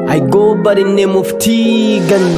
I go by the name of Tegan.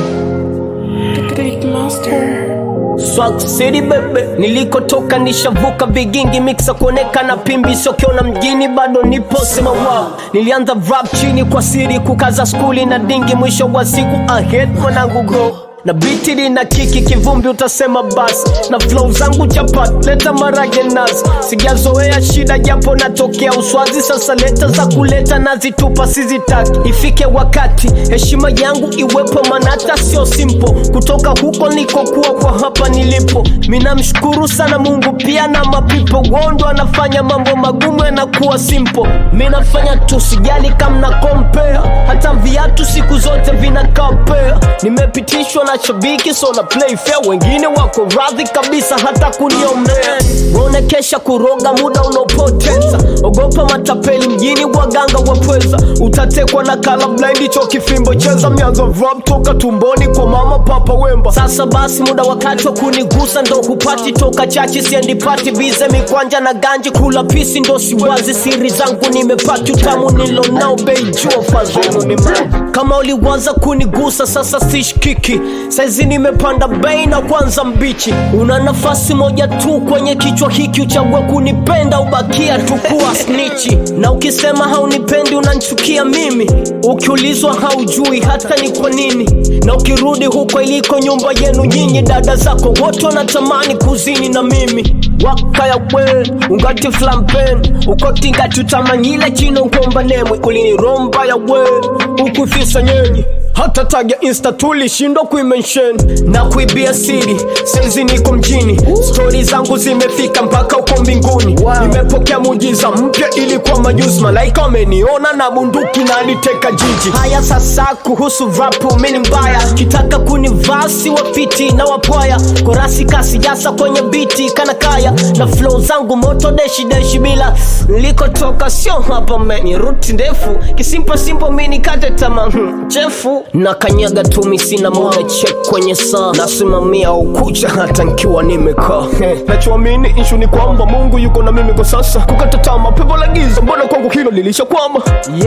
Great Master. Swag City bebe, nilikotoka nishavuka vigingi mixa kuonekana pimbi sokiona mjini bado nipo sema wow. Nilianza rap chini kwa siri kukaza skuli na dingi, mwisho wa siku ahead mwanangu go na biti lina kiki kivumbi utasema basi na flow zangu chapat leta marage nazi sijazoea shida japo natokea uswazi sasa leta za kuleta nazitupa sizitaki ifike wakati heshima yangu iwepo manata sio simple kutoka huko nikokuwa kwa hapa nilipo minamshukuru sana mungu pia na mapipo wondo anafanya mambo magumu yanakuwa simple minafanya tu sijali kamna compare hata viatu siku zote vinakapea nimepitishwa na shabiki so na play fair wengine wako radhi kabisa hata kuniombea waonekesha kuroga muda unaopoteza ogopa matapeli mjini waganga wapweza utatekwa na kala blind cho kifimbo cheza mianzo rap toka tumboni kwa mama papa wemba sasa basi muda wakati wa kunigusa ndo hupati toka chachi siendi pati bize mikwanja na ganji kula pisi ndo siwazi siri zangu nimepati utamu nilonao bei jua fadhenu ni mrefu. kama uliwaza kunigusa sasa sishkiki saizi nimepanda bei na kwanza mbichi una nafasi moja tu kwenye kichwa hiki uchague kunipenda ubakia tu kuwa snichi na ukisema haunipendi unanchukia mimi ukiulizwa haujui hata ni kwa nini na ukirudi huko iliko nyumba yenu nyinyi dada zako wote wanatamani kuzini na mimi wakaya we ungati flampen ukotingati utamanyile chino ngomba nemwe uliniromba ya we ukufisa nyenyi hata tag ya insta tulishindwa kuimention na kuibia siri saizi niko mjini stori zangu zimefika mpaka uko mbinguni nimepokea mujiza mpya ilikuwa majuzi malaika wameniona na bunduki na aliteka jiji haya sasa kuhusu rapu mini mbaya kitaka kunivasi wafiti na wapwaya korasi kasi jasa kwenye biti kana kaya na flow zangu moto deshi deshi bila nilikotoka sio hapa meni ruti ndefu kisimpo simpo mini kate tama hmm, chefu na kanyaga tumi sina muda check kwenye saa nasimamia ukucha hata nkiwa nimekaa nachoamini ishu ni kwamba mungu yuko na mimi kwa sasa kukata tama pepo la giza mbona kwangu hilo lilishakwama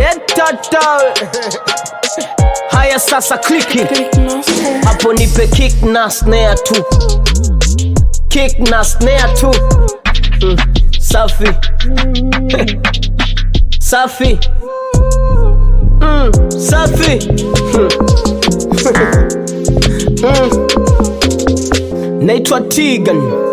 yetata haya sasa kliki Great Master. hapo nipe kick na snare tu kick na snare tu mm. safi safi mm. safi mm. mm. naitwa tigan